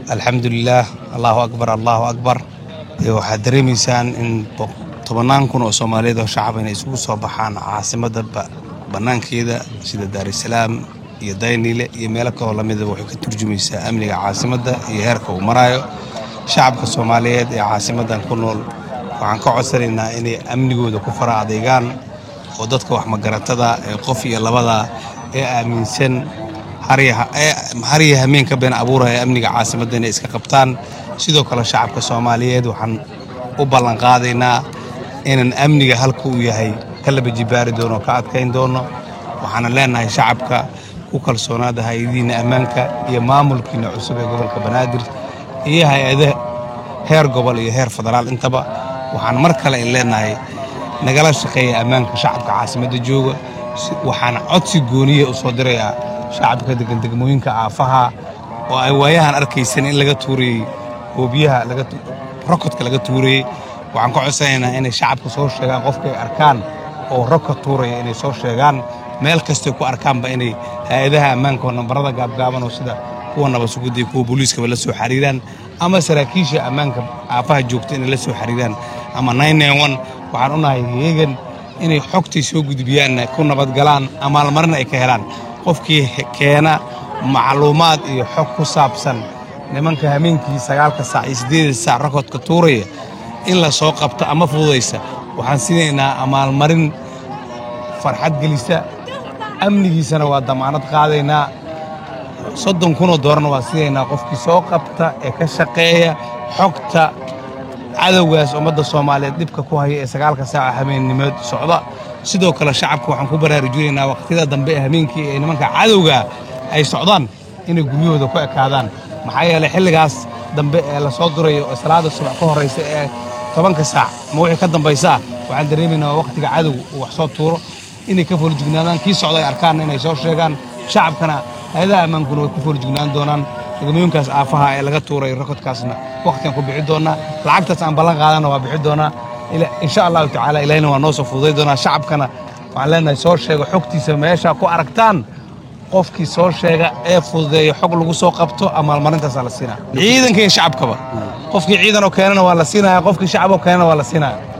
alxamdulilaah allahu akbar allahu akbar waxaad dareemaysaan in tobannaan kun oo soomaaliyeed oo shacab inay isugu soo baxaan caasimadda bannaankeeda sida daarusalaam iyo dayniile iyo meelo kaloo lamidaba waxay ka turjumaysaa amniga caasimadda iyo heerka uu maraayo shacabka soomaaliyeed ee caasimaddan ku nool waxaan ka codsanaynaa inay amnigooda ku fara adeegaan oo dadka wax magaratada ee qof iyo labada ee aaminsan harya hameen ka been abuuraya amniga caasimadda inay iska qabtaan sidoo kale shacabka soomaaliyeed waxaan u ballanqaadaynaa inaan amniga halka uu yahay ka laba jibaari doono ka adkayn doono waxaana leenahay shacabka ku kalsoonaada hay-adihiinna ammaanka iyo maamulkiina cusub ee gobolka banaadir iyo hay-ada heer gobol iyo heer federaal intaba waxaan mar kale in leenahay nagala shaqeeya ammaanka shacabka caasimadda jooga waxaan codsi gooniya u soo dirayaa shacabka degan degmooyinka aafaha oo ay waayahan arkaysan in laga tuurayey hoobiyaha rokodka laga tuurayey waxaan ka codsanaynaa inay shacabka soo sheegaan qofka ay arkaan oo rokod tuuraya inay soo sheegaan meel kastay ku arkaanba inay hay-adaha ammaanka oo nambarada gaabgaaban oo sida kuwa nabasugudda iyo kuwa booliiskaba la soo xariiraan ama saraakiisha ammaanka aafaha joogta inay la soo xariiraan ama waxaan unahay heegan inay xogtay soo gudbiyaanna ku nabadgalaan amaalmarina ay ka helaan qofkii keena macluumaad iyo xog ku saabsan nimanka hameenkii sagaalka saac iyo siddeeda saac rokodka tuuraya in la soo qabto ama fududaysa waxaan siinaynaa amaalmarin farxad gelisa amnigiisana waa damaanad qaadaynaa soddon kunoo doorana waa siinaynaa qofkii soo qabta ee ka shaqeeya xogta cadowgaas ummadda soomaaliyeed dhibka ku haya ee sagaalka saaca habeennimood socda sidoo kale shacabka waxaan ku baraarujinaynaa waqtiyada dambe ee hameenkii ee nimanka cadowga ay socdaan inay guryahooda ku ekaadaan maxaa yeelay xilligaas dambe ee la soo durayo oo salaada subax ka horraysa ee tobanka saac ma wixii ka dambaysaa waxaan dareemaynaa waqtiga cadow uu wax soo tuuro inay ka foolajignaadaan kii socda ay arkaanna inay soo sheegaan shacabkana hay-adaha ammaankuna way ku foolajignaan doonaan degmooyinkaas aafaha ee laga tuuray rokodkaasna waqtigaan ku bixi doonaa lacagtaas aan ballan qaadana waa bixi doonaa insha allahu tacaala ilaahina waa noo soo fududay doonaa shacabkana waxaan leenahay soo sheego xogtiisa meesha ku aragtaan qofkii soo sheega ee fududeeya xog lagu soo qabto amaalmarintaasaa la siinaa ciidanka iyo shacabkaba qofkii ciidan oo keenana waa la siinaya qofkii shacab oo keenana waa la siinaya